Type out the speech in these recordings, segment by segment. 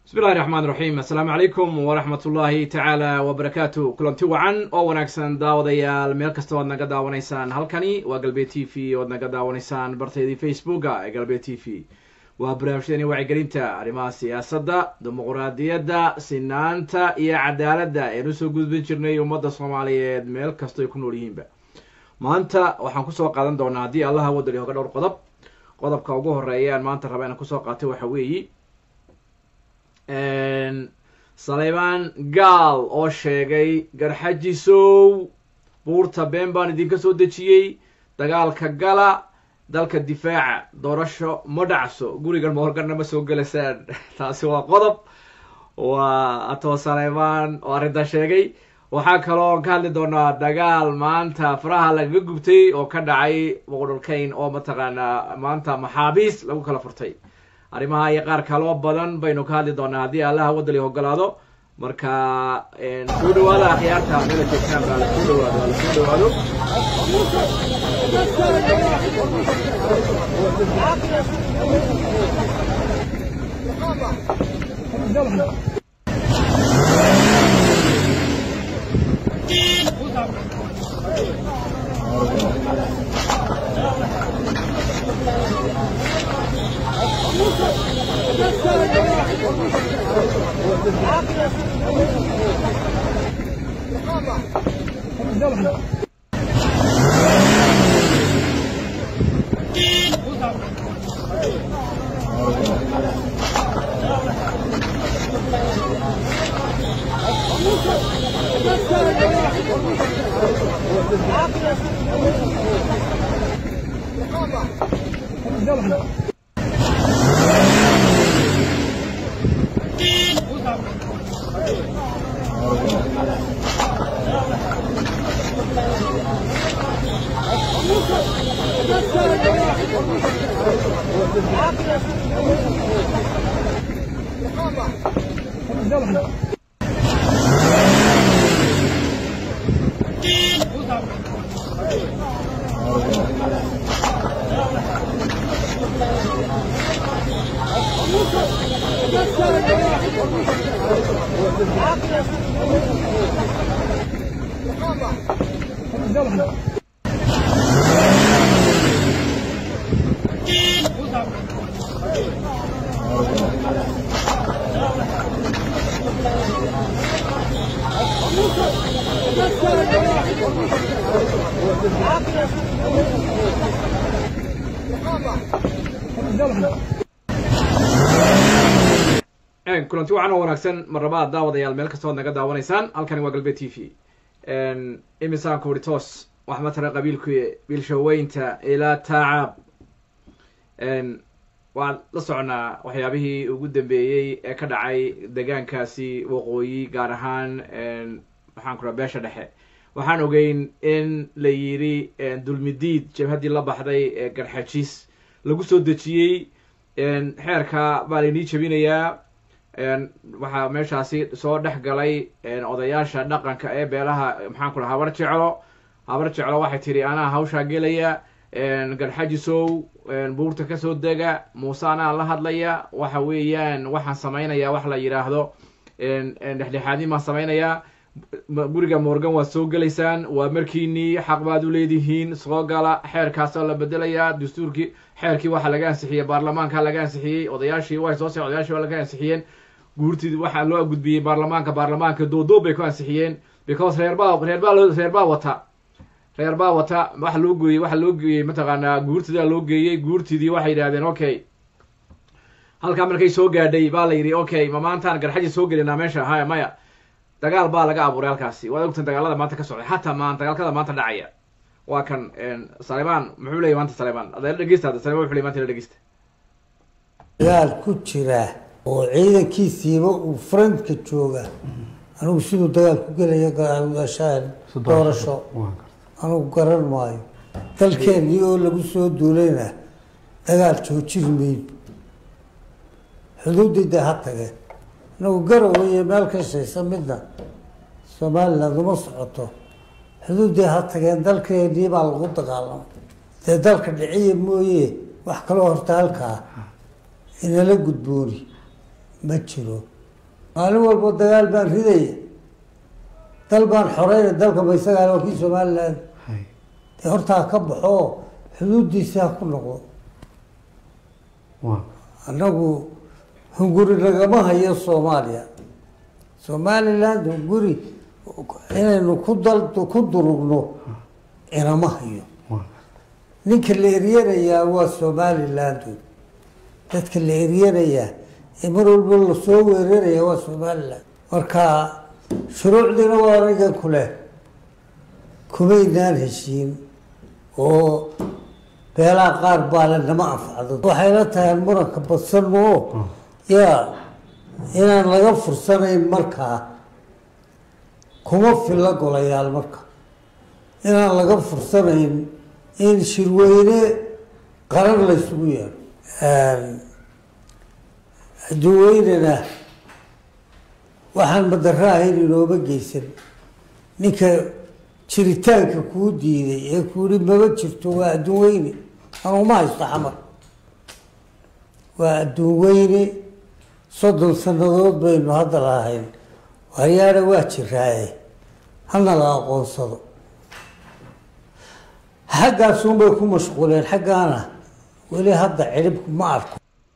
bismi illahi raxmaan raxiim assalaamu calaykum waraxmat ullaahi tacaala wabarakaatu kulanti wacan oo wanaagsan daawadayaal meel kasta oad naga daawanaysaan halkani waa galbeed t v oad naga daawanaysaan barteedii facebooka ee galbeed t v waa barnaamijyadeeni wacyigelinta arrimaha siyaasadda dimuquraadiyadda sinaanta iyo cadaaladda ean usoo gudbin jirnay ummadda soomaaliyeed meel kastoo ay ku nool yihiinba maanta waxaan kusoo qaadan doonaa haddii allaha wadali hoga dhowr qodob qodobka ugu horeeya aan maanta raba inaan kusoo qaatay waxa weeyi saleymaan gaal oo sheegay garxajisow buurta been baan idinka soo dejiyey dagaalka gala dalka difaaca doorasho ma dhacso gurigan moorganna ma soo gelasaan taasi waa qodob waa atoo saleymaan oo arrintaa sheegay waxaa kaloo ka hadli doonaa dagaal maanta faraha lagaga gubtay oo ka dhacay boqodholkayn oo mataqaanaa maanta maxaabiis lagu kala furtay arrimaha iyo qaar kaloo badan baynu ka hadli doonaa haddii allaha wadali ogolaado marka soo dhawaada akhyaarta mela joogtaan baa lasoo dhawaado waa lasoo dhawaado kulanti wacan oo wanaagsan marnaba daawadayaal meel kastoo ad naga daawanaysaan halkani waa galbeed t v imisaan ku uri toos wax matara qabiilku biilshaweynta ilaa taacab waan la soconaa waxyaabihii ugu dambeeyey ee ka dhacay degaankaasi waqooyi gaar ahaan maxaan ku raa beesha dhexe waxaan ogeyn in la yidhi dulmidiid jabhaddii la baxday ee garxajis lagu soo dejiyey xeerka baa laynii jebinayaa waxaa meeshaasi soo dhex galay odayaasha dhaqanka ee beelaha maxaan ku raha habar jeclo habar jeclo waxay tidhi anaa hawshaa gelaya garxajisow buurta kasoo dega muuse anaa la hadlaya waxa weeyaan waxaan samaynayaa wax la yidhaahdo dhexdhexaadin baan samaynayaa guriga morgan waad soo gelaysaan waa markiinii xaq baad u leedihiin soo gala xeerkaasoo la bedelayaa dastuurkii xeerkii waxaa laga ansixiyey baarlamaanka laga ansixiyey odayaashii way soo se odayaashii waa laga ansixiyeen guurtid waxaa loo gudbiyey baarlamaanka baarlamaanka doodoob bay ku ansixiyeen because reerbaa reerbaa loo reerbaa wata reer baa wata waxa loo gooyey waxa loo geeyey mataqaanaa guurtidaa loo geeyey guurtidii waxay yidhahdeen okay halkaa markay soo gaadhay baa la yidhi okay ma maantaan garxaji soo gelinaa meesha haya maya dagaal baa laga abuuray halkaasi waad ogtan dagaalada maanta ka socday xataa maan dagaalkada maanta dhacaya waa kan saleymaan muxuu leeyay maanta saleymaan adala dhegeysta hadda saleyman wuxu ley maanta la dhegeysta dagaal ku jira oo ciidankiisiiba uu faranka jooga anigu siduu dagaal ku gelaya gaashaan doorasho anigu garan maayo dalkeennii oo lagu soo duulayna dagaal joojin mayn xuduuddayda ha tageen anagu garowe iyo meel ka shaysa midna somaliland uma socoto xuduuddii ha tageen dalkeennii baa lagu dagaalamay dee dalka dhiciya mooye wax kaloo horta halkaa inala gudbooni ma jiro maalin walba dagaal baan ridaya dal baan xoreyna dalka ma isagaa waa kii somalilan hay dee hortaa ka baxo xuduudiisa ha ku noqdo waa annagu hunguri nagama hayo soomaaliya somaliland hunguri inaynu ku dal ku durugno inama hayo waa ninka la eryanayaa waa somaliland dadka la eryanayaa ee mar walba lasoo weeraraya waa somaliland marka shuruucdiina waa anigan ku leh kumaynaan heshiin oo beelaha qaar baale nama anfacdo waxayna tahay aan muranka badsanno oo yaa inaan laga fursanayn markaa kuma filla golayaal marka inaan laga fursanayn in shirweyne qaran laysugu yeero adduunweynena waxaan madaro ahayn inooma geysan ninka jiritaanka kuu diiday ee kuuhi maba jirto waa adduun weyne anuma haysto xamar waa adduun weyne soddon sannadood baynu hadda lahayn waryaana waa jiraaye hana la aqoonsado xaggaasunbay ku mashquuleen xaggaana weli hadda ciribku ma arko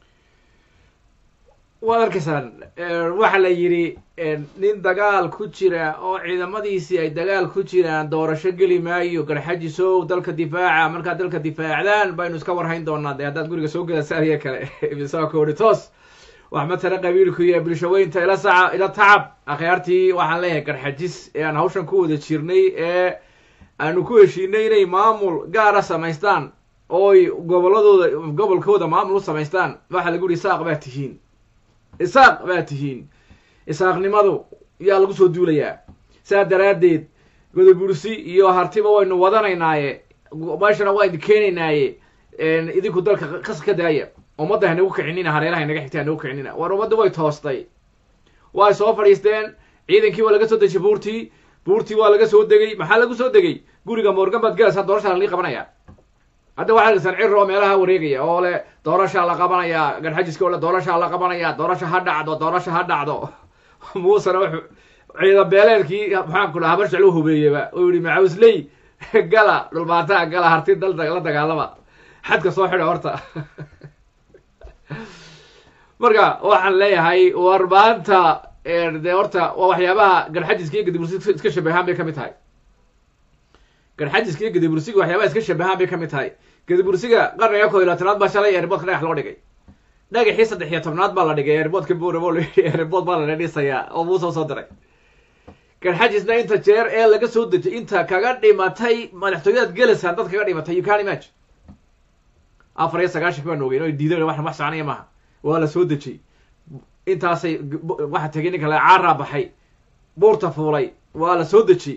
waad arkaysaan waxaa la yidhi nin dagaal ku jira oo ciidamadiisii ay dagaal ku jiraan doorasho geli maayo garxajisow dalka difaaca markaad dalka difaacdaan baynu iska warhayn doonaa dee haddaad guriga soo gelasaan iyo kale misakoori toos wax matala qabiilku iyo bulshaweynta ila saca ila tacab akhyaartii waxaan leeyahay garxajis ee aan hawshan ku wada jirnay ee aanu ku heshiinay inay maamul gaara samaystaan ooy gobolladooda gobolkooda maamul u samaystaan waxaa lagu yihi isaaq baa tihiin isaaq baa tihiin isaaqnimadu yaa lagu soo duulayaa saa daraaddeed godobursi iyo hartiba waynu wadanaynaaye meeshana waa idin keenaynaaye idinku dalka kas ka daaya ummadda hanagu kicinina hareeraha inaga xigta hanagu kicinina war ummadda way toostay way soo fadhiisteen ciidankii waa laga soo dejiyay buurtii buurtii waa laga soo degay maxaa lagu soo degay guriga morgan baad galaysaa doorashaa lalii qabanaya hadda waxaa argaysan cir oo meelaha wareegaya oo le doorashaa la qabanaya garxajiska oo le doorashaa la qabanaya doorasha ha dhacdo doorasha ha dhacdo muusena wuxuu ciidan beeleelkii maxaan ku dhaha habar jeclu hubeeyeba oo yihi macawisley gala dhulbaataa gala harti dal la dagaalama xadka soo xidha horta marka waxaan leeyahay war maanta dee horta waa waxyaabaha garxajiska iyo gadibursiga iska shabahaan bay kamid tahay garxajiska iyo gadibursiga waxyaabaha iska shabahaan bay kamid tahay gadibursiga qarniga koo iyo labaatanaad baa shalay airboodka dhagax loo dhigay dhagaxii saddex iyo tobnaad baa la dhigay airboodka buurabo airbood baa la dhisayaa oo muusoo soo diray garxajisna inta jeer ee laga soo dejay inta kaga dhimatay madaxtooyadaad gelaysaan dad kaga dhimatay you can imagine afar iyo sagaashanki baan ogeyn oo diidan wax wax soconaya maaha waa la soo dejiyey intaasay waxa tegay ninka la caaraa baxay buurta fuulay waa la soo dejiyey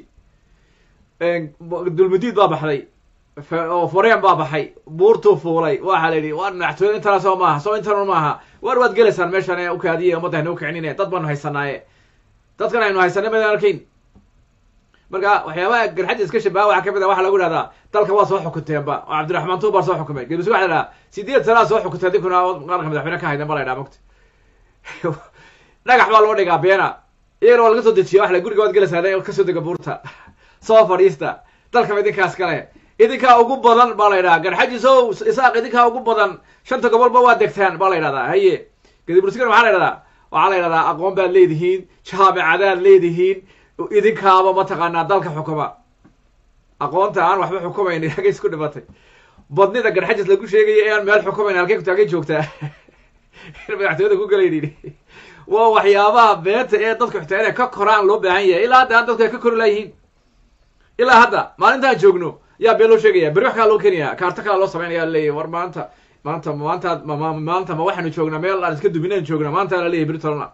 dulmudiid baa baxday oo foreen baa baxay buurtuu fuulay waxaa la yidhi waa madaxtooyada intana soo maaha soo intana maaha war waad gelaysaan meeshan ee ukaadiye ummadda haynagu kicinine dad baanu haysanaaye dadkan aynu haysanay maydaan arkayn marka waxyaabaha garxadda iska shabaha waxaa kamid ah waxaa lagu ihahdaa dalka waa soo xukuteenba oo cabdiraxmaan tuub baa soo xukumay gebisi waxa la idhaha sideed sanaa soo xukuteen dinkuna qaranka madaxweyne ka hayden ba la ydhaha mogta dhagax baa loo dhigaa beena iyagana waa laga soo dejiya wax la guriga waad gelaysaa kasoo dega buurta soo fadhiista dalkaba idinkaas kale idinkaa ugu badan baa la ydhaha garxajiso isaaq idinkaa ugu badan shanta gobolba waa degtaan baa la ydhahdaa haye gadibursigana maxaa la ydhahdaa waxaa la ydhahdaa aqoon baad leedihiin jaamicadaad leedihiin idinkaaba mataqaanaa dalka xukuma aqoonta aan waxba xukumayn hagay isku dhimatay badnida garxajis lagu sheegaya ee aan meel xukumayn halkay kutaagay joogtaa in madaxtooyada ku galayni waa waxyaabaha beenta ee dadka xitaa inay ka koraan loo baahan yahay ilaa hadda dadku ay ka kori laayihiin ilaa hadda maalintaan joogno yaa been loo sheegaya beri wax kalaa loo keenaya kaarto kalaa loo samaynaya laleeyahy war maanta maanta maanta maanta ma waxaanu joognaa meel aan iska duminaan joognaa maanta la leeyahy beri tolna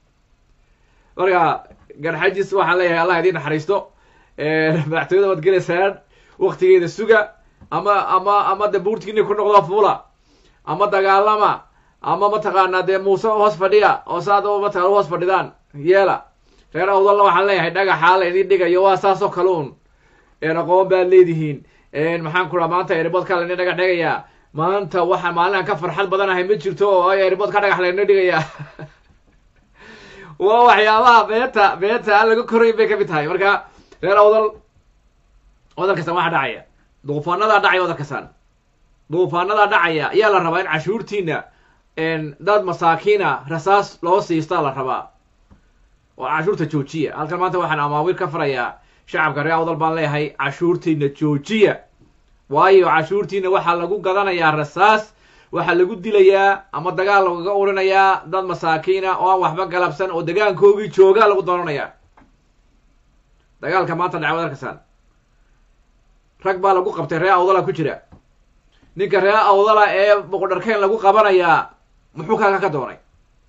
marka garxajis waxaan leeyahay allah idiin naxariisto madaxtooyada waad gelaysaan waktigeeda suga ama ama ama de buurtigiini ku noqdo fuula ama dagaalama ama mataqaanaa dee muuse hoos fadhiya oo saad mataqana hoos fadhidaan yeela reer awdalla waxaan leeyahay dhagaxaa la idin dhigayo waa saasoo kale un aqoon baad leedihiin maxaan ku raa maanta airboodka laydin dhagax dhigayaa maanta waxa maalin aan ka farxad badanahay ma jirto oo airbood ka dhagax laydin dhigayaa waa waxyaabaha beenta beenta aan laga korayn bay kamid tahay marka reer awdal wadal kastaan waxaa dhacaya duufaanadaa dhacaya wadal kastaan duufaanadaa dhacaya ayaa la rabaa in cashuurtiina dad masaakiina rasaas loo siistaa la rabaa oo cashuurta joojiya halkan maanta waxaan amaawiir ka farayaa shacabka reer awdal baan leeyahay cashuurtiina joojiya waayo cashuurtiina waxaa lagu gadanayaa rasaas waxaa lagu dilayaa ama dagaal lagaga urinayaa dad masaakiina oo aan waxba galabsan oo degaankoogii joogaa lagu doonanayaa dagaalka maanta dhacay wad arkasaan rag baa lagu qabtay reer awdala ku jira ninka reer awdala ee boqodharkeen lagu qabanayaa muxuu kaaga ka doonay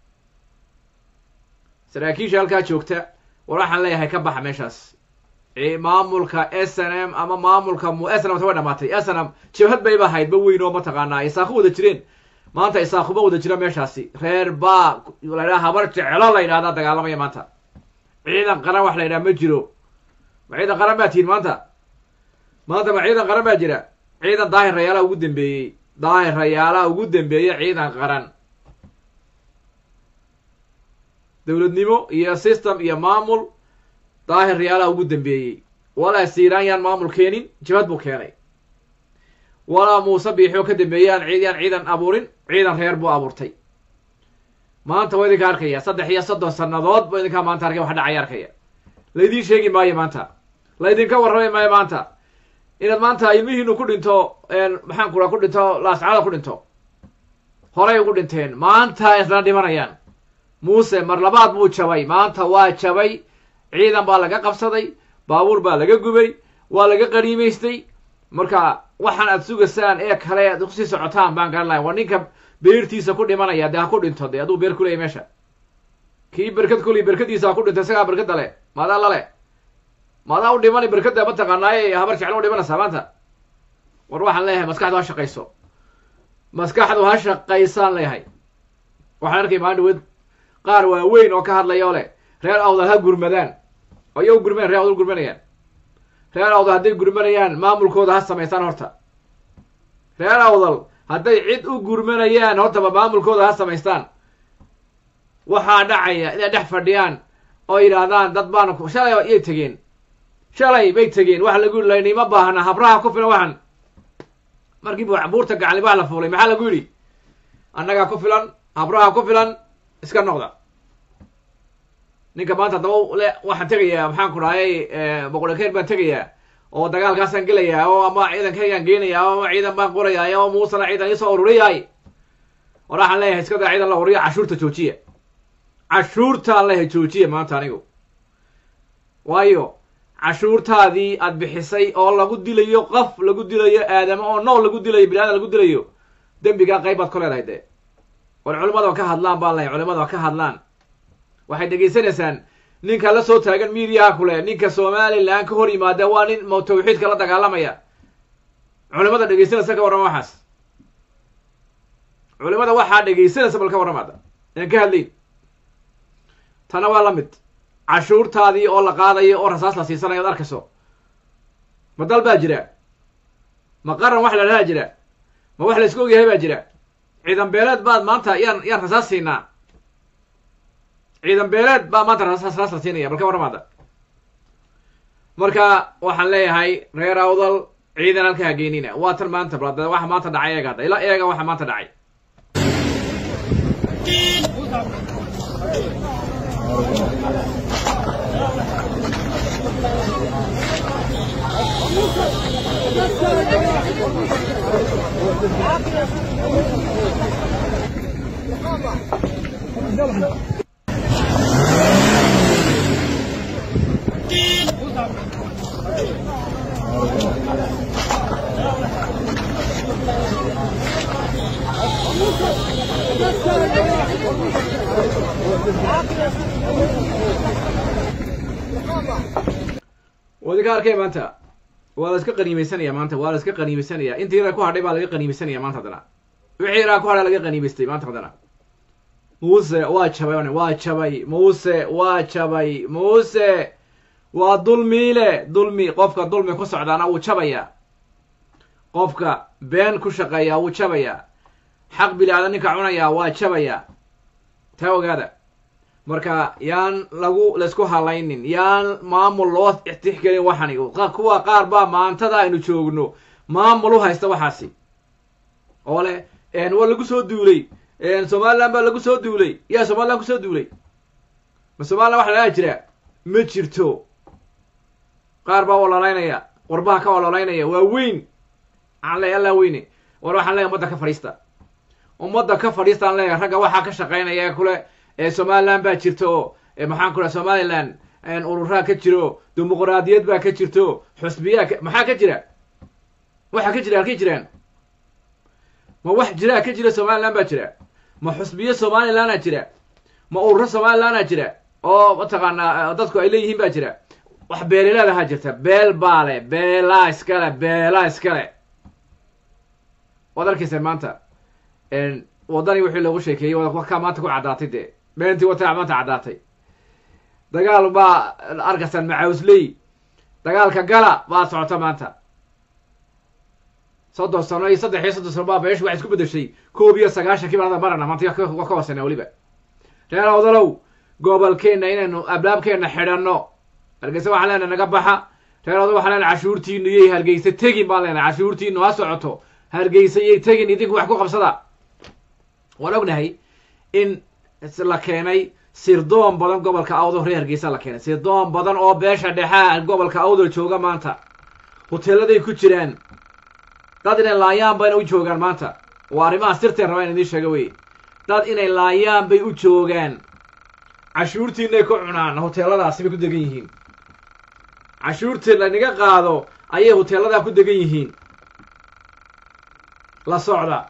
saraakiisha halkaa joogta war waxaan leeyahay ka baxa meeshaas maamulka s n m ama maamulka mu s n m ta way dhamaatay s n m jabhad bayba ahayd ba weyn oo mataqaanaa isaaqu wada jireen maanta isaaquma wada jira meeshaasi reer baa la ydhaha habar jecelo la yidhahdaa dagaalamaya maanta ciidan qaran wax la yidhaha ma jiro ma ciidan qaran baa tihin maanta maanta ma ciidan qaran baa jira ciidan daahir rayaalaha ugu dambeeyey daahir rayaalaha ugu dambeeyey ciidan qaran dowladnimo iyo system iyo maamul daahir rayaalaha ugu dambeeyey walaa siiraan yaan maamul keenin jabhad buu keenay walaa muuse biixoo ka dambeeyey aan ciid yaan ciidan abuurin ciidan reer buu abuurtay maanta waa idinka arkaya saddex iyo soddon sannadood ba idinkaa maanta arkaya wax dhacaya arkaya laydiin sheegi maayo maanta laydinka warramay maayo maanta inaad maanta ilmihiinu ku dhinto maxaan kura ku dhinto laascada ku dhinto horay ugu dhinteen maanta isla dhimanayaan muuse mar labaad buu jabay maanta waa jabay ciidan baa laga qabsaday baabuur baa laga gubay waa laga qaniimaystay marka waxaan aad sugaysaan ee kale aad kusii socotaan baan garan lahay waa ninka beertiisa ku dhimanaya dee ha ku dhinto dee hadduu beer kuleeyay meesha kii berkad kuley berkadiisa ha ku dhinto isagaa berkada le maadaa lale maadaa u dhimani berkada mataqaanaaye habar jeclo u dhimanaysaa maanta war waxaan leeyahay maskaxdu ha shaqayso maskaxdu ha shaqaysaan leeyahay waxaan arkay maalin dhaweed qaar waaweyn oo ka hadlaya oo leh reer awdal ha gurmadaan aya u gurmanayan reer awdal gurmanayaan reer awdal hadday gurmanayaan maamulkooda ha samaystaan horta reer awdal hadday cid u gurmanayaan hortaba maamulkooda ha samaystaan waxaa dhacaya inay dhex fadhiyaan oo yidhaahdaan dad baana shalay yay tegeen shalay bay tegeen waxa lagu yidhi laynima baahna habraha ku filan waxan markii buurta gacli baa la fuulay maxaa lagu yidhi annagaa ku filan habraha ku filan iska noqda ninka maanta haddaba le waxaan tegayaa maxaan ku dhahayay boqolkeer baan tegayaa oo dagaalkaasaan gelayaa oo ama ciidankaygaan geenayaa oo ama ciidan baan qorayaa oo muusena ciidan iisoo ururiyahay war waxaan leeyahay iska daa ciidan la ururiya cashuurta joojiya cashuurtaan leeyahay joojiya maanta anigu waayo cashuurtaadii aad bixisay oo lagu dilayo qof lagu dilayo aadamo oo nool lagu dilayo bini-aadan lagu dilayo dembigaa qayb baad ku leedahay dee war culimada ka hadlaan baan leeyahay culimada ka hadlaan waxay dhegaysanaysaan ninka la soo taagan miidiyaha kule ninka somalilan ka hor yimaada waa nin m tawxiidka la dagaalamaya culimada dhegaysanaysa ka warrama waxaas culimada waxaa dhegaysanaysa bal ka warramaada aan ka hadlayn tana waa la mid cashuurtaadii oo la qaadayo oo rasaas la siisanayo ad arkayso ma dal baa jira ma qaran wax la dhahaa jira ma wax la isku ogyahay baa jira ciidan beeleed baad maanta yaan yaan rasaas siinaa ciidan beeleed baa maanta rasaas raas la siinaya bal ka warramaada marka waxaan leeyahay reer awdal ciidan halka hageenina waa tan maanta bal waxa maanta dhacay eega hadda ila eega waxa maanta dhacay waad ka arkay maanta waa la iska qaniimeysanaya maanta waa la iska qaniimeysanaya intii yaraa ku hadhay baa laga qaniimeysanaya maanta haddana wixii yaraa ku hadhay laga qaniimeystay maanta haddana muuse waa jabay waa jabay muuse waa jabay muuse waa dulmiile dulmi qofka dulmi ku socdaana wuu jabayaa qofka been ku shaqeeyaa wuu jabayaa xaq bili-aadan ninka cunayaa waa jabayaa taa ogaada marka yaan lagu laysku halaynin yaan maamul loo tixgelin waxani kuwa qaar baa maantada aynu joogno maamul u haysta waxaasi oo leh waa lagu soo duulay somaliland baa lagu soo duulay yaa somaliland kusoo duulay ma somaliland waxa lagaa jira ma jirto qaar baa ololaynaya warbaha ka ololaynaya waa weyn waxaan leeyahy allah weyne war waxaan leeyahy ummadda ka fadhiista ummadda ka fadhiistaan leeyahay ragga waxaa ka shaqaynaya ee kule ee somaliland baa jirta oo maxaan ku dhaha somaliland ururaa ka jiro dimuqraadiyad baa ka jirto xusbiyaa maxaa ka jira waxaa ka jira halkay jiraan ma wax jiraa ka jira somaliland baa jira ma xusbiyo somalilandaa jira ma ururo somalilandaa jira oo mataqaanaa dadku ay leeyihiin baa jira wax beelileedahaa jirta beel baa le beelaa iskale beelaa iskale waad arkaysa maanta waddani wixii loogu sheekeeyey wakaa maanta ku caddaatay dee beentii wataa maanta caddaatay dagaal baa arkaysaan macawsley dagaalka gala baa socota maanta soddon sano iyo saddex iyo soddon sano baa beeshu waxay isku bedeshay koob iyo sagaashankii baan marana maanta waa ka hoosena weliba reer awdalow gobolkeenna inaynu ablaabkeenna xidhanno hargeysa waxaan leenahay naga baxa reer awdal waxaan leenahay cashuurtiinu iyay hargeysa tegin baan leenahay cashuurtiinu ha socoto hargeysa iyay tegin idinku wax ku qabsada waan ognahay in la keenay sirdoon badan gobolka awdal reer hargeysa la keenay sirdoon badan oo beesha dhexea gobolka awdal jooga maanta hoteeladay ku jiraan dad inay laayaan bayna u joogaan maanta waa arrimaha sirteen raba in idiin sheega wey dad inay laayaan bay u joogaan cashuurtiinay ku cunaan hoteeladaasi bay ku degan yihiin cashuurtii lanaga qaado ayay hoteeladaa ku degan yihiin la socda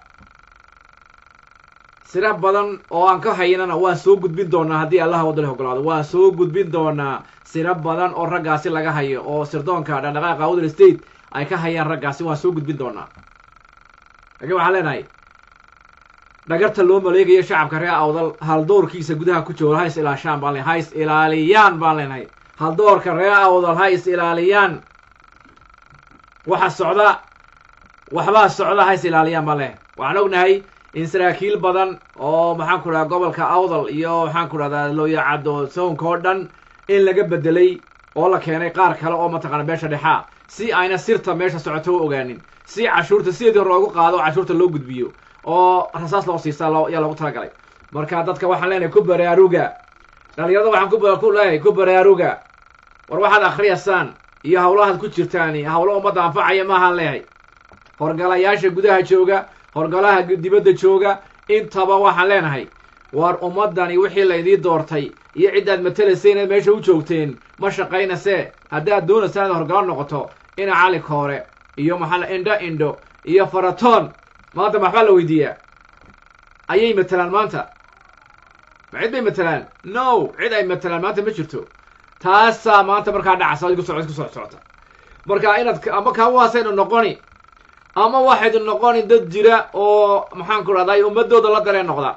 sira badan oo aan ka haynana waan soo gudbin doonaa haddii allaha wadale ogolaado waan soo gudbin doonaa siro badan oo raggaasi laga hayo oo sirdoonka dhaqdhaqaaqa awdal state ay ka hayaan raggaasi waan soo gudbin doonaa laakiin waxaan leenahay dhagarta loo maleegayo shacabka reer awdal haldowrkiisa gudaha ku jooga ha is ilaashaan baan ha is ilaaliyaan baan leenahay haldoorka reer awdal ha is ilaaliyaan waxa socda waxbaa socda ha is ilaaliyaan baan leenahay waxaan ognahay in saraakiil badan oo maxaan ku dhahdaa gobolka awdal iyo maxaan ku dhahdaa looyacaddo sownka oo dhan in laga bedelay oo la keenay qaar kale oo mataqaana beesha dhexaa si ayna sirta meesha socoto u ogaanin si cashuurta sideedii hore loogu qaado oo cashuurta loo gudbiyo oo rasaas loo siisaa loo yaa loogu talagalay marka dadka waxaan leenahay ku baraaruga dhalinyarada waxaan ku leeyahay ku baraaruga war waxaad akhriyaysaan iyo hawlahaad ku jirtaan hawlo ummadda anfacaya maahaan leeyahay horgalayaasha gudaha jooga horgalaha dibadda jooga intaba waxaan leenahay war ummaddani wixii laydii doortay iyo ciddaad matelaysay inaad meesha u joogteen ma shaqaynasee haddaad doonaysa inaad horgalo noqoto ina cali koore iyo maxaa indho indho iyo faratoon maanta maxbaa la weydiiyaa ayay matelaan maanta ma cid bay matelaan no cid ay matelaan maanta ma jirto taasaa maanta markaa dhacasa isku soco isku soc socota marka inaad ama kaawaasaynu noqoni ama waxaydu noqoni dad jira oo maxaan ku dhahday ummadooda la dareen noqda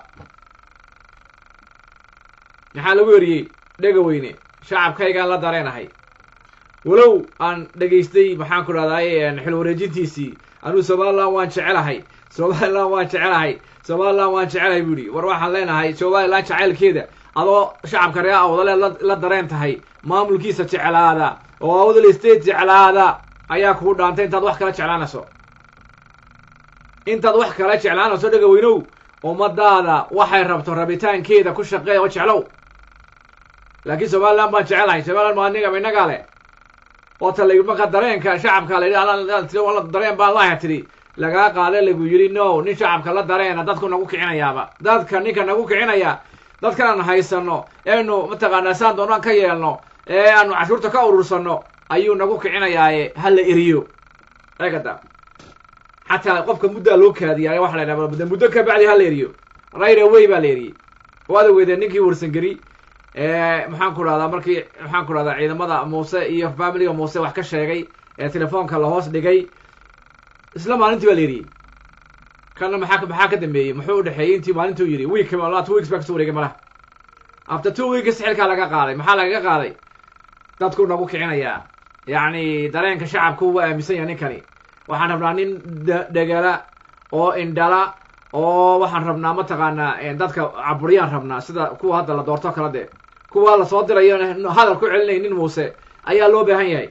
maxaa lagu eriyey dhega weyne shacabkaygaan la dareenahay walow aan dhegaystay maxaan ku dhahday xil wareejintiisii anuu somaliland waan jecelahay somaliland waan jecelahay somaliland waan jecelahay bu ihi war waxaan leenahay somaliland jacaylkeeda adoo shacabka reer awdale la dareen tahay maamulkiisa jeclaada oo awdal state jeclaada ayaa kugu dhaantay intaad wax kala jeclaanayso intaad wax kala jeclaanayso dhega weynow ummadaada waxay rabto rabitaankeeda ku shaqeeya oo jeclow laakiin somaliland baan jecelahay somaliland ma aniga inagaa leh oo tala marka dareenka shacabka la yidhi dareen baan laha tidhi lagaa qaada lagu yidhi no nin shacabka la dareena dadku nagu kicinayaaba dadka ninka nagu kicinaya dadkan aan haysano eenu mataqaanaa saan doonaan ka yeelno ee aanu cashuurta ka urursano ayuu nagu kicinayaaye ha la eriyo eegada xataa qofka muddaa loo kaadiyaa waxa la ydhaha muddo ka bacdi ha la eriyo right away baa la eriyey waad ogeedeen ninkii warsangeri maxaan ku dhahdaa markii maxaan ku dhahdaa ciidamada muuse iyo familiga muuse wax ka sheegay ee telefoonka la hoos dhigay isla maalintii baa la eriyey kana maxaa maxaa ka dambeeyey muxuu udhexeeyey intii maalintuu yidhi week two weeks baa kasoo wareegay malaha after two weeks xilkaa laga qaaday maxaa lagaga qaaday dadku nagu kicinayaa yacni dareenka shacabku waa aaminsan yahay ninkani waxaan rabnaa nin dhegala oo indhala oo waxaan rabnaa mataqaanaa dadka caburiyaan rabnaa sida kuwa hadda la doorto kala dee kuwa la soo dirayo hadal ku celinaynin muuse ayaa loo baahan yahay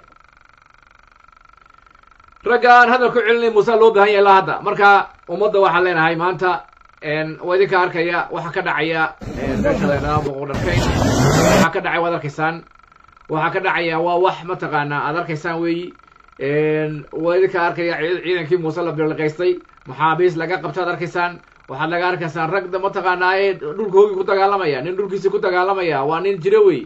ragga aan hadal ku celinayn muuse loo baahan yahay ilaa hadda marka ummadda waxaan leenahay maanta waa idinka arkaya waxaa ka dhacaya meesha la yidhahdo boqodharkayn waxaa ka dhacay waad arkaysaan waxaa ka dhacaya waa wax mataqaanaa aad arkaysaan weeyi waa idinka arkaya ciidankii muuse la birliqaystay maxaabiis laga qabta ad arkaysaan waxaad laga arkaysaan rag mataqaanaa ee dhulka hogi ku dagaalamaya nin dhulkiisii ku dagaalamaya waa nin jiro wey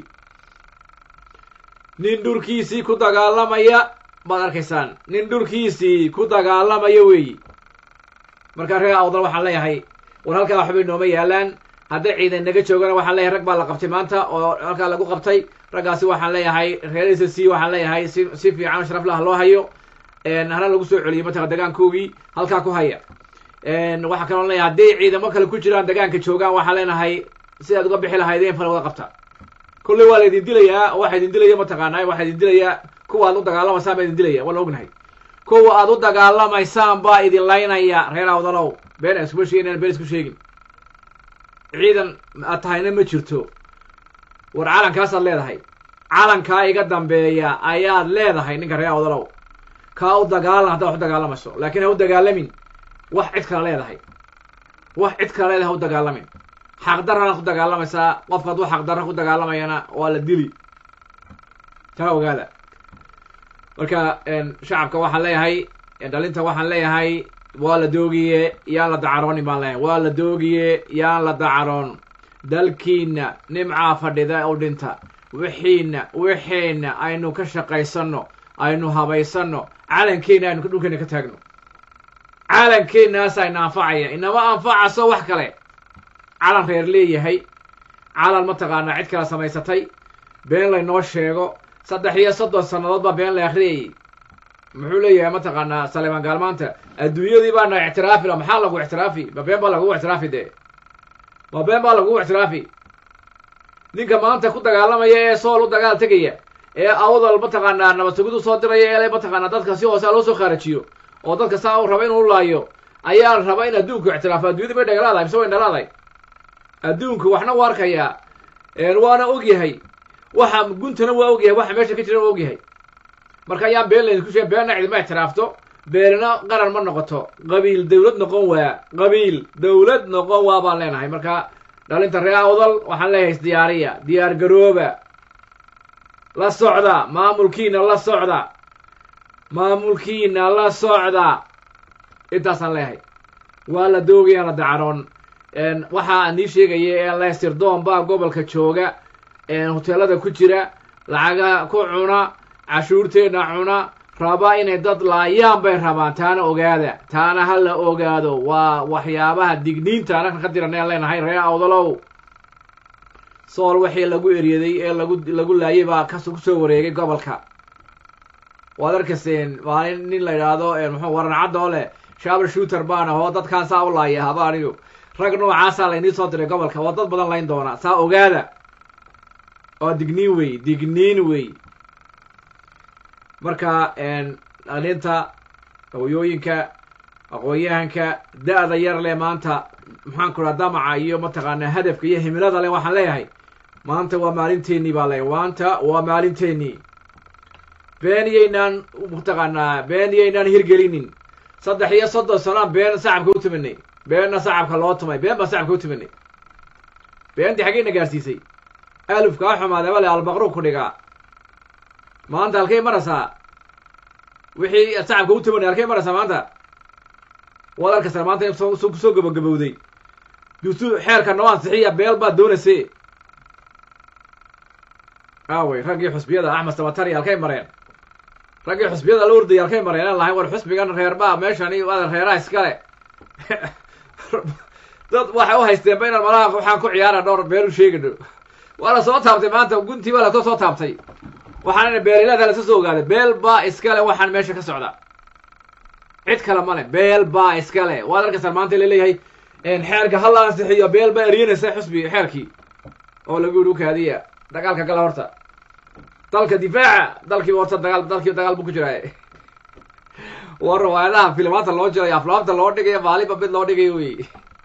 nin dhulkiisii ku dagaalamaya baad arkaysaan nin dhulkiisii ku dagaalamaya weeyi markaa reer awdal waxaan leeyahay war halkaa waxbay nooma yaalaan hadday ciidan naga joogana waxaan leeyahay rag baa la qabtay maanta oo halkaa lagu qabtay raggaasi waxaan leeyahay reer s c waxaan leeyahay si si fiican sharaf lah loo hayo hana lagu soo celiyay mataqan degaankoogii halkaa ku haya waxaa kaloo leeyahay hadday ciidamo kale ku jiraan degaanka joogaan waxaan leenahay sidaad uga bixi lahaydeen fala wada qabta kolley waa la idin dilayaa waxaa idin dilaya mataqaanaa waxaa idin dilayaa kuwa aad u dagaalamaysaan baa idin dilaya waa la ognahay kuwa aad u dagaalamaysaan baa idin laynaya reer awdalow been iskuma sheegin been isku sheegin ciidan aad tahayna ma jirto war calankaasaad leedahay calankaa iga dambeeya ayaad leedahay ninka reer awdalow kaa u dagaalan haddaad wax u dagaalamayso laakiin ha u dagaalamin wax cid kala leedahay wax cid kala leedahay ha u dagaalamin xaqdarranaad ku dagaalamaysaa qofka hadduu xaqdarra ku dagaalamayana waa la dili taa ogaada marka shacabka waxaan leeyahay dhalinta waxaan leeyahay waa la doogiye yaan la dacaroonin baan leeyahay waa la doogiye yaan la dacaroon dalkiina nimcaa fadhida u dhinta wixiina wixiina aynu ka shaqaysanno aynu habaysanno calankeena aynu dhulkeena ka taagno calankeenaas ayna anfacaya inama anfacaso wax kale calan reer leeyahay calan mataqaanaa cid kala samaysatay been laynoo sheego saddex iyo soddon sannadood baa been la akhriyayay muxuu leeyahay mataqaanaa saleemaan gaalmaanta adduunyadii baana ictiraafi la maxaa lagu ictiraafi ma been baa lagugu ictiraafi dee ma been baa lagugu ictiraafi ninka maanta ku dagaalamaya ee sool u dagaal tegaya ee awdal mataqaanaa nabadsuguud u soo diraya ee mataqaanaa dadka si hoose loo soo khaarajiyo oo dadka saa uu raba inuu laayo ayaa raba in adduunku ictiraafo adduunyada bay dhagalaadahay mise way dhalaaday adduunku waxna u arkayaa waana ogyahay waxa guntana waa ogyahay waxa meesha ka jira waa ogyahay marka ayaan been laydinku sheegay beenna cidima ictiraafto beenna qaran ma noqoto qabiil dawlad noqon waa qabiil dawlad noqon waa baan leenahay marka dhalinta reer awdal waxaan leeyahay isdiyaariya diyaar garooba la socda maamulkiina la socda maamulkiina la socda intaasaan leeyahay waa la doogayaan la dacaroon waxaa nii sheegaya ee leestirdoon baa gobolka jooga hoteelada ku jira lacaga ku cuna cashuurteenna cuna raba inay dad laayaan bay rabaan taana ogaada taana ha la ogaado waa waxyaabaha digniinta anagna ka diran aan leenahay reer awdalow sool wixii lagu eryaday ee lagu lagu laayay baa kas kusoo wareegay gobolka waad arkayseen maalin nin la yidhaahdo muxuu waran cadda oo leh shaabal shooter baan ahoo dadkaan saa u laaya haba anigu rag noocaasaa laynii soo diray gobolka waa dad badan layn doona saa ogaada oo digniin wey digniin wey marka dhalinta hooyooyinka aqoon-yahanka da-da yar leh maanta maxaan ku raha damaca iyo mataqaanaa hadafka iyo himilada leh waxaan leeyahay maanta waa maalinteennii baa leeyahay maanta waa maalinteennii been yaynaan mataqaanaa been yaynaan hirgelinin saddex iyo soddon sanaan been sacabka u tuminay beenna sacabka loo tumay been baan sacabka u tuminay beentii xaggeyna gaarsiisay alufkaa xumaadaba le albaqru ku dhigaa maanta halkay maraysaa wixii sacabka u tumanay halkay maraysaa maanta waad arkaysaa maanta in kusoo gabagabowday dusu xeerka noo ansixiya beel baad doonayse aawey raggii xusbiyada axmed sabatari halkay mareen raggii xusbiyada la ordayay halkay mareen aan lahay war xusbigan reerbaa meeshani adan reeraha iskale dad waxay u haysteenba inaan malaha waxaan ku ciyaara dhowr beel u sheegino waa la soo taabtay maanta guntii baa lasoo soo taabtay waxaana beelilaada lasa soo ogaaday beel baa iskale waxaan meesha ka socda cid kale male beel baa iskale waad arkaysaan maanta laleeyahay xeerka hala ansixiyo beel baa eryanaysa xusbi xeerkii oo lagu yidhi ukaadiya dagaalka gala horta dalka difaaca dalkiiba horta dagaal dalkii dagaal buu ku jiraa waa riwaayadaha filmaanta loo jirayo aflaamta loo dhigayo maaliba mid loo dhigayo wey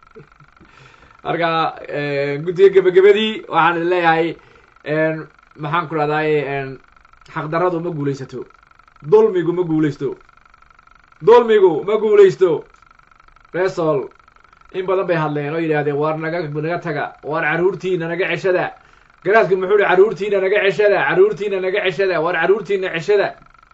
marka guddiga gebagabadii waxaan idin leeyahay maxaan ku dhahdaay xaqdarradu ma guulaysato dulmigu ma guulaysto dulmigu ma guulaysto resol in badan bay hadleen oo yidhaahdeen waar naga naga taga waar carruurtiina naga ceshada garaadku muxuu hi carruurtiina naga ceshada carruurtiina naga ceshada waar carruurtiina ceshada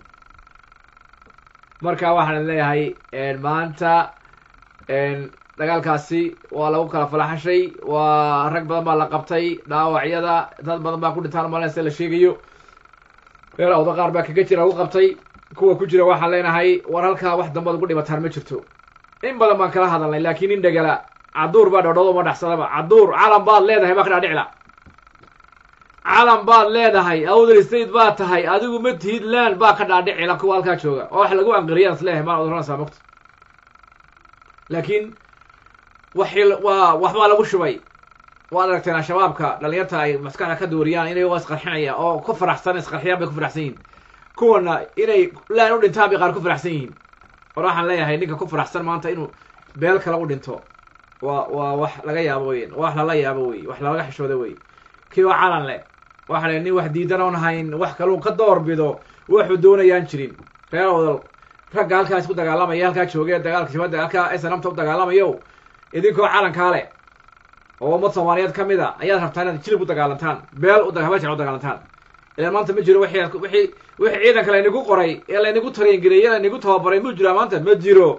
marka waxaan leeyahay maanta dagaalkaasi waa lagu kala falaxashay waa rag badan baa la qabtay dhaawacyada dad badan baa ku dhintaan malen sida la sheegayo reer awda qaar baa kaga jira lagu qabtay kuwa ku jira waxaan leenahay war halkaa wax dambaad ugu dhibataan ma jirto in badan baan kala hadalnay laakiin in dhegala caduur baa dhodhoodo ma dhaxsadaba caduur calan baad leedahay baa ka dhaadhicla calan baad leedahay awdal state baad tahay adigu ma tihid land baa ka dhaadhicila kuwa halkaa jooga oo wax lagu anqiriyaan isleeyahay maan odanaysaa mogta laakiin waxi waa waxbaa lagu shubay waad aragteen al-shabaabka dhalinyarta ay maskaxda ka dooriyaan inay waa isqarxinaya oo ku faraxsan isqarxiyaan bay ku faraxsan yihiin kuwana inay laan u dhintaan bay qaar ku faraxsan yihiin war waxaan leeyahay ninka ku faraxsan maanta inuu beel kale u dhinto waa waa wax laga yaabo weyn wax lala yaabo wey wax lalaga xishooda wey kii waa calan leh waxa le nin wax diidan oon hayn wax kaluu ka door bido waxuu doonayaan jirin reer odal ragga halkaas ku dagaalamaya halkaa joogee dagaalka shibadda halkaa snamta u dagaalamayo idinkoo calankaa leh oo ummad soomaaliyeed ka mid a ayaad rabtaa inaad jilib u dagaalantaan beel u habajan u dagaalantaan ilaan maanta ma jiro wixii wixii wixii ciidanka laynigu qoray ee laynigu tareengeliyey laynigu tababaray ma jiraa maanta ma jiro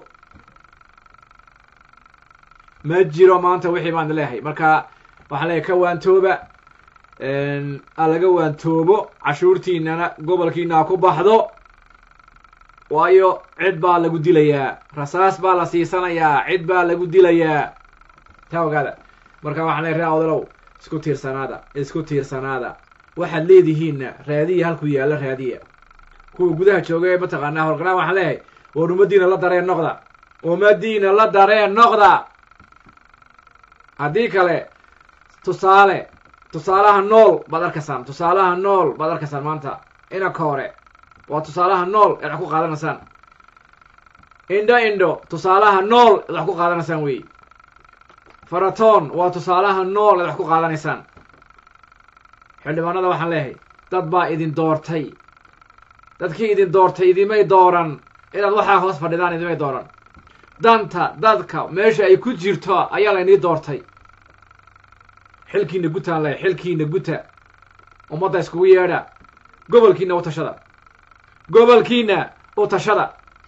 ma jiro maanta wixii baan leeyahay marka waxaan leeyahay ka waantooba a laga waantoobo cashuurtiinana gobolkiina ha ku baxdo waayo cid baa lagu dilayaa rasaas baa la siisanayaa cid baa lagu dilayaa taa ogaada marka waxaan leeyahay ree odalow isku tiirsanaada isku tiirsanaada waxaad leedihiinna raadiya halku yaalla raadiya kuwa gudaha jooga ee mataqaanaa horganaa waxaan leeyahay war ummadiina la dareen noqda ummadiina la dareen noqda haddii kale tusaale tusaalaha nool baad arkaysaan tusaalaha nool baad arkaysaan maanta inanka hore waa tusaalaha nool eed wax ku qaadanaysaan indho indho tusaalaha nool eed wax ku qaadanaysaan wey faratoon waa tusaalaha nool eed wax ku qaadanaysaan xildhibaanada waxaan leeyahay dad baa idin doortay dadkii idin doortay idimay dooran inaad waxaa hoos fadhidaan idimay dooran danta dadka meesha ay ku jirto ayaa laynii doortay xilkiina gutaan leh xilkiina guta ummadda iskugu yeedha gobolkiina u tashada gobolkiina u tashada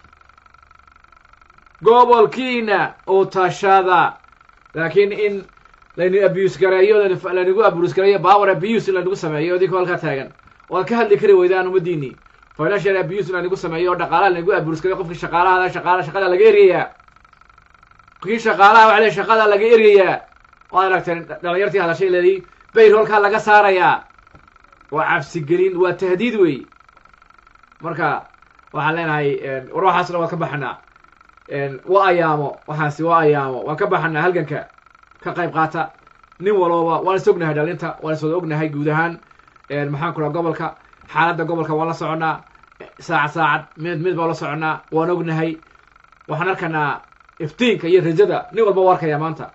gobolkiina u tashada laakiin in laynu abuse gareeyo laynagu abuse gareeyo power abuse in laynagu sameeyo idinkoo halkaa taagan waad ka hadli kari weydaan ummadiinii financial abuse in laynagu sameeyo oo dhaqaalaha laynagu abuse gareeyo qofkii shaqaalaha shaqaala shaqada laga eryayaa kii shaqaalaha waxa le shaqada laga eryayaa waad aragteen dhalinyartii hadashay leedii bayrholkaa laga saarayaa waa cabsigelin waa tahdiid wey marka waxaan leenahay war waxaasna waan ka baxanaa wa ayaamo waxaasi waa ayaamo waan ka baxanaa halganka ka qayb qaata nin walooba waan is ognahay dhalinta waan is wada ognahay guud ahaan maxaan ku raha gobolka xaaladda gobolka waan la soconnaa saacad saacad mid mid baan la soconnaa waan ognahay waxaan arkanaa iftiinka iyo rajada nin walba u arkaya maanta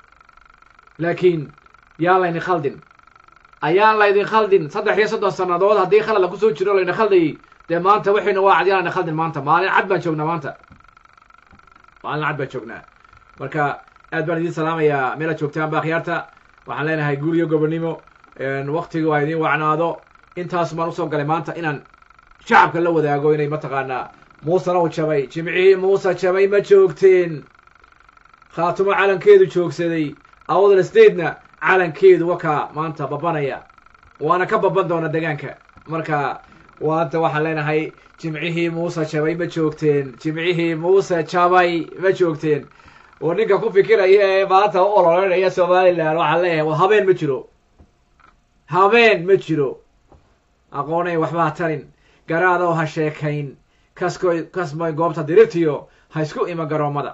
laakiin yaan laydin khaldin ayaan laydin khaldin saddex iyo soddon sannadood haddii khalad la kusoo jiro layna khaldayay dee maanta waxayna waa cad yaan layna khaldin maanta maalin cad baan joognaa maanta maalin cad baan joognaa marka aad baan idiin salaamayaa meelaad joogtaan ba akhyaarta waxaan leenahay guul iyo gobonnimo waktiga waa idiin wacnaado intaas baan usoo galay maanta inaan shacabka la wadaago inay mataqaanaa muusena u jabay jimcihii muuse jabay ma joogteen khaatumo calankeedu joogsaday awdal statena calankeedu wakaa maanta babanaya waana ka baban doona degaanka marka waanta waxaan leenahay jimcihii muuse jabay ma joogteen jimcihii muuse jabay ma joogteen oo ninka ku fikiraya ee maanta u ololeynaya somalilan waxaan leeyahay wa habeen ma jiro habeen ma jiro aqoonay waxbaa tarin garaadoo ha sheekayn kaskoy kasmay goobta dirirtiyo ha isku ima garoommada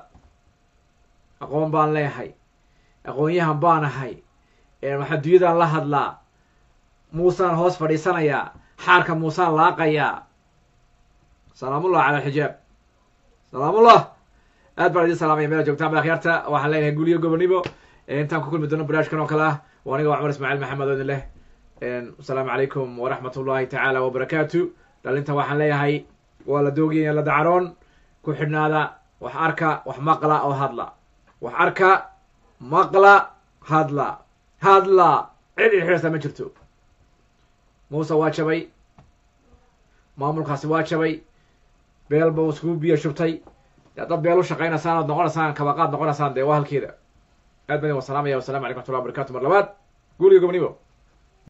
aqoon baan leeyahay aqoonyahan baan ahay maxaduyadan la hadlaa muusaan hoos fadhiisanayaa xaarka muusaan laaqayaa salaamullah cala alxijaab salaamullah aad baan idin salaamaya meela joogtaan ba akhyaarta waxaan leenahay guliyo gobonnimo intaan ku kulmi doono barnaamijkan oo kale ah waa aniga waa cumar ismaaciil maxamed oo idin leh asalaamu calaykum waraxmat ullahi tacaala wabarakaatu dhalinta waxaan leeyahay waa la doogaya la dacaroon ku xidhnaada wax arka wax maqla oo hadla wax arka maqla hadla hadla cid idxidhasa ma jirto muuse waa jabay maamulkaasi waa jabay beel ba iskugu biyo shubtay dee dad beel u shaqaynaysaan ood noqonaysaan kabaqaad noqonaysaan dee waa halkeeda aad baan idin wasalaamaya wasalamu calaykum waxtullah wabarakatu mar labaad guuliga gobnibo